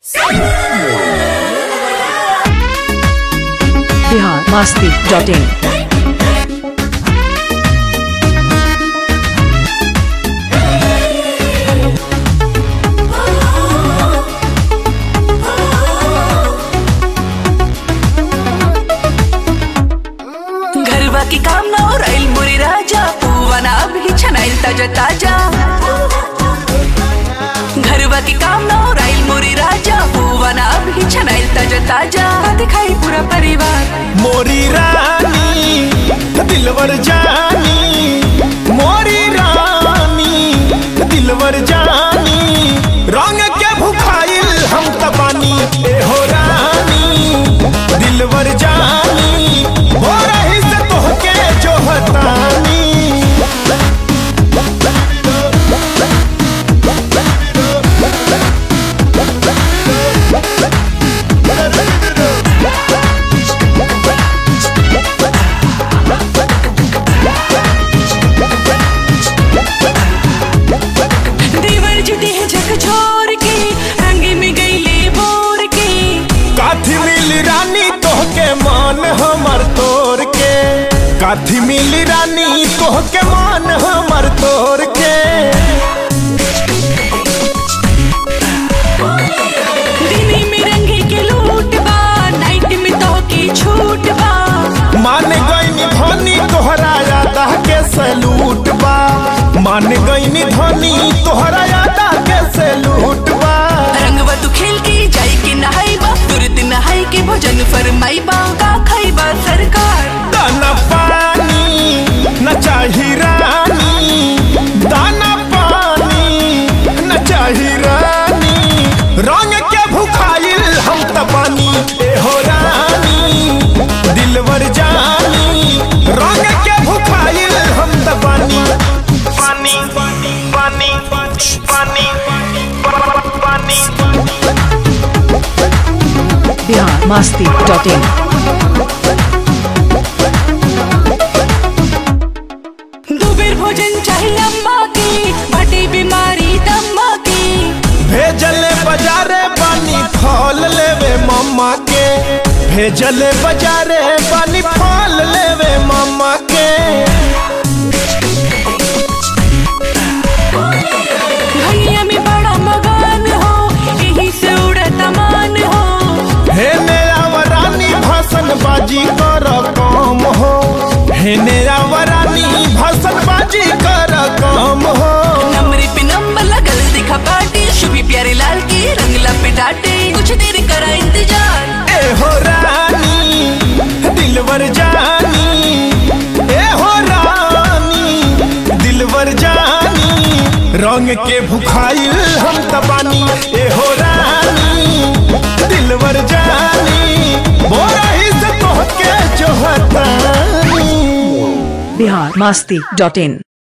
Bihar Masti dot in घरवा की काम ना राईल मुरी राजा पूवाना अभी छनाईल ताजा ताजा घरवा की काम ना राईल मुरी राजा पूवाना अभी छनाईल ताजा ताजा दिखाई पूरा परिवार मोरी रानी दिलवर जानी मोरी रानी दिलवर जानी रंग के भुखाइल हम तबानी ए हो रानी दिलवर जानी हो रही से तोहके जो हतानी देवर जी देह झक छोड़ के रंगी में गईले बोर के काथी मिली रानी तोहके मान हमर तोर के काथी मिली रानी तोहके मान हमर तोर के दिने में रंगे के लूट बा नाइट में तो की छूट बा मान गईनी धनी तोहरा यादा के सैलूट बा मान गईनी धनी तोहरा यादा के सैलूट बा रंगवा तू खेल के जाई के नहाई बा तुरंत नहाई के भोजन फरमाई बा का खाई बा सरकार दाना पानी न चाही रानी दाना पानी न चाही रानी रंग के भुखाइल हम तबानी ए हो रानी दिलवर जानी रंग के भुखाइल हम तबानी पानी पानी पानी पानी पानी बिहार मास्ती डॉट इन दो बेर भोजन चाहिए अम्मा की भटी बीमारी दम्मा की भेजले बाजारे पानी फल लेवे मम्मा के भेजले बाजारे पानी फल लेवे मम्मा के भैया में बड़ा मगान हो यही से उड़ता मान हो हे मेरा वरानी भाषण बाजी कर काम हो हे मेरा वरानी भाषण बाजी कर काम हो नंबर पे नंबर लगल दिखा पार्टी शुभी प्यारे लाल की रंगला पे डाटे कुछ देर करा इंतजार ए हो रानी दिलवर जानी ए हो रानी दिलवर जानी रंग के भुखाइल हम तबानी ए हो रानी दिलवर जानी बोरा ही से तोहके जो हतानी बिहार मास्ती डॉट इन